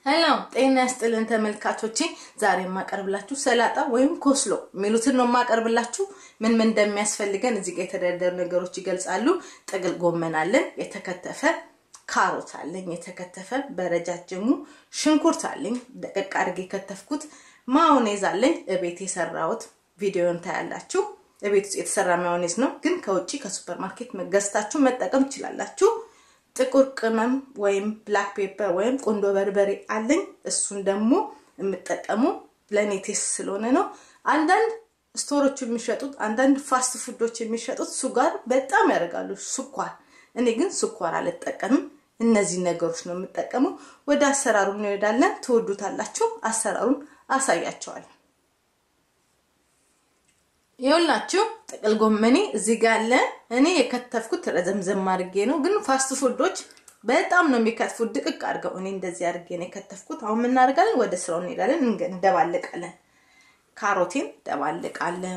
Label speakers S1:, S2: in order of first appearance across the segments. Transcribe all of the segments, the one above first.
S1: ሄሎ ጤና ያስጥልን ተመልካቾቼ፣ ዛሬ የማቀርብላችሁ ሰላጣ ወይም ኮስሎ የሚሉትን ነው የማቀርብላችሁ። ምን ምን እንደሚያስፈልገን እዚህ ጋር የተደረደሩ ነገሮች ይገልጻሉ። ጥቅል ጎመን አለን፣ የተከተፈ ካሮት አለኝ፣ የተከተፈ በረጃጅሙ ሽንኩርት አለኝ፣ ደቀቅ አድርጌ የከተፍኩት ማዮኔዝ አለኝ፣ እቤት የሰራሁት ቪዲዮን ታያላችሁ። እቤት ውስጥ የተሰራ ማዮኔዝ ነው፣ ግን ከውጭ ከሱፐር ማርኬት ገዝታችሁ መጠቀም ትችላላችሁ። ጥቁር ቅመም ወይም ብላክ ፔፐር ወይም ቁንዶ በርበሬ አለኝ። እሱን ደግሞ የምጠቀሙ ለእኔ ቴስት ስለሆነ ነው። አንዳንድ ስቶሮች የሚሸጡት አንዳንድ ፋስት ፉዶች የሚሸጡት ሱጋር በጣም ያደርጋሉ፣ ስኳር። እኔ ግን ስኳር አልጠቀምም። እነዚህ ነገሮች ነው የምጠቀመው። ወደ አሰራሩ እንሄዳለን። ትወዱታላችሁ። አሰራሩን አሳያቸዋለሁ። ይኸውላችሁ ጥቅል ጎመኔ እዚህ ጋር አለ። እኔ የከተፍኩት ረዘምዘም አድርጌ ነው፣ ግን ፋስት ፉዶች በጣም ነው የሚከትፉት ድቅቅ አድርገው። እኔ እንደዚህ አድርጌ ነው የከተፍኩት። አሁን ምን እናደርጋለን? ወደ ስራው እንሄዳለን። እንደባልቃለን። ካሮቴን ደባልቃለሁ።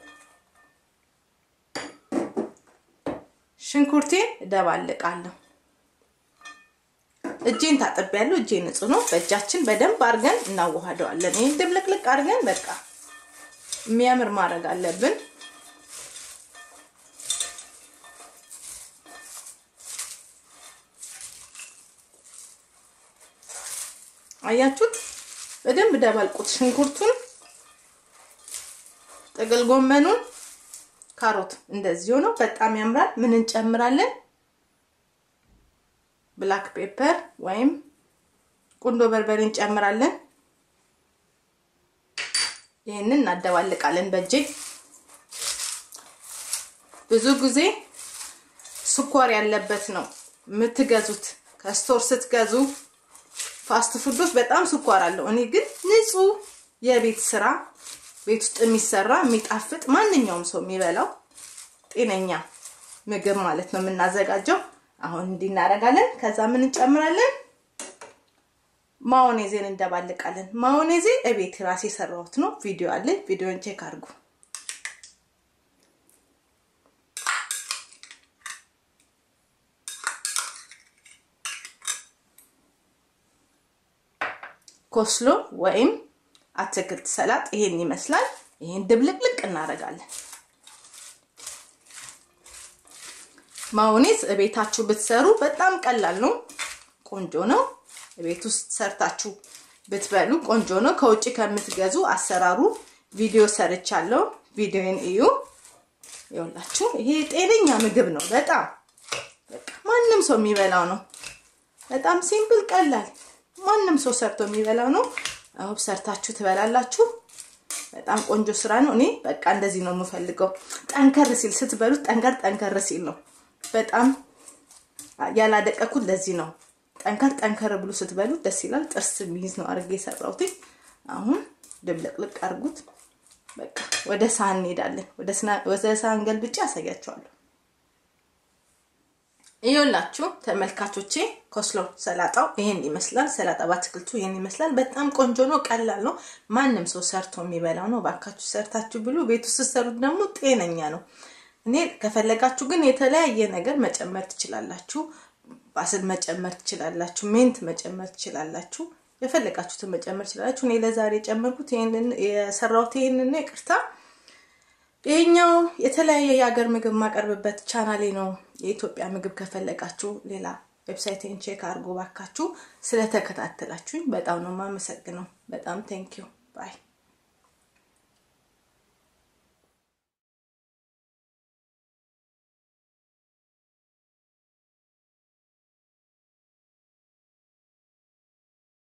S1: ሽንኩርቴን ደባልቃለሁ። እጄን ታጥቤያለሁ። እጄ ንጹህ ነው። በእጃችን በደንብ አድርገን እናዋህደዋለን። ይህን ድብልቅልቅ አድርገን በቃ የሚያምር ማድረግ አለብን። አያችሁት? በደንብ ደባልቁት። ሽንኩርቱን፣ ጥቅል ጎመኑን፣ ካሮት እንደዚህ ሆኖ በጣም ያምራል። ምን እንጨምራለን? ብላክ ፔፐር ወይም ቁንዶ በርበሬ እንጨምራለን። ይህንን እናደባልቃለን በእጄ። ብዙ ጊዜ ስኳር ያለበት ነው የምትገዙት ከስቶር ስትገዙ። ፋስት ፉዶች በጣም ስኳር አለው። እኔ ግን ንጹህ የቤት ስራ ቤት ውስጥ የሚሰራ የሚጣፍጥ ማንኛውም ሰው የሚበላው ጤነኛ ምግብ ማለት ነው የምናዘጋጀው። አሁን እንዲህ እናደርጋለን። ከዛ ምን እንጨምራለን? ማዮኔዜን እንደባልቃለን። ማዮኔዜ እቤት ራሴ የሰራሁት ነው። ቪዲዮ አለ፣ ቪዲዮን ቼክ አድርጉ። ኮስሎ ወይም አትክልት ሰላጥ ይሄን ይመስላል። ይሄን ድብልቅልቅ እናደርጋለን። ማዮኔዝ እቤታችሁ ብትሰሩ በጣም ቀላል ነው፣ ቆንጆ ነው። ቤት ውስጥ ሰርታችሁ ብትበሉ ቆንጆ ነው። ከውጭ ከምትገዙ አሰራሩ ቪዲዮ ሰርቻለሁ። ቪዲዮን እዩ። ይኸውላችሁ ይሄ ጤነኛ ምግብ ነው። በጣም በቃ ማንም ሰው የሚበላው ነው። በጣም ሲምፕል ቀላል፣ ማንም ሰው ሰርቶ የሚበላው ነው። አሁን ሰርታችሁ ትበላላችሁ። በጣም ቆንጆ ስራ ነው። እኔ በቃ እንደዚህ ነው የምፈልገው። ጠንከር ሲል ስትበሉት ጠንከር ጠንከር ሲል ነው። በጣም ያላደቀኩት ለዚህ ነው። ጠንከር ጠንከር ብሎ ስትበሉ ደስ ይላል። ጥርስ የሚይዝ ነው አድርጌ የሰራሁት። አሁን ድብልቅልቅ አድርጉት። በቃ ወደ ሳህን እንሄዳለን። ወደ ሳህን ገልብጬ ያሳያቸዋለሁ። ይኸውላችሁ ተመልካቾቼ ኮስሎ ሰላጣው ይሄን ይመስላል። ሰላጣ በአትክልቱ ይሄን ይመስላል። በጣም ቆንጆ ነው፣ ቀላል ነው። ማንም ሰው ሰርቶ የሚበላው ነው። ባካችሁ ሰርታችሁ ብሉ። ቤት ውስጥ ስትሰሩት ደግሞ ጤነኛ ነው። እኔ ከፈለጋችሁ ግን የተለያየ ነገር መጨመር ትችላላችሁ። ባስል መጨመር ትችላላችሁ። ሜንት መጨመር ትችላላችሁ። የፈለጋችሁትን መጨመር ትችላላችሁ። እኔ ለዛሬ የጨመርኩት ይሄንን የሰራሁት ይሄንን ነው። ይቅርታ። ይሄኛው የተለያየ የሀገር ምግብ የማቀርብበት ቻናሌ ነው። የኢትዮጵያ ምግብ ከፈለጋችሁ ሌላ ዌብሳይቴን ቼክ አድርጎ ባካችሁ። ስለተከታተላችሁኝ በጣም ነው የማመሰግነው። በጣም ቴንኪዩ ባይ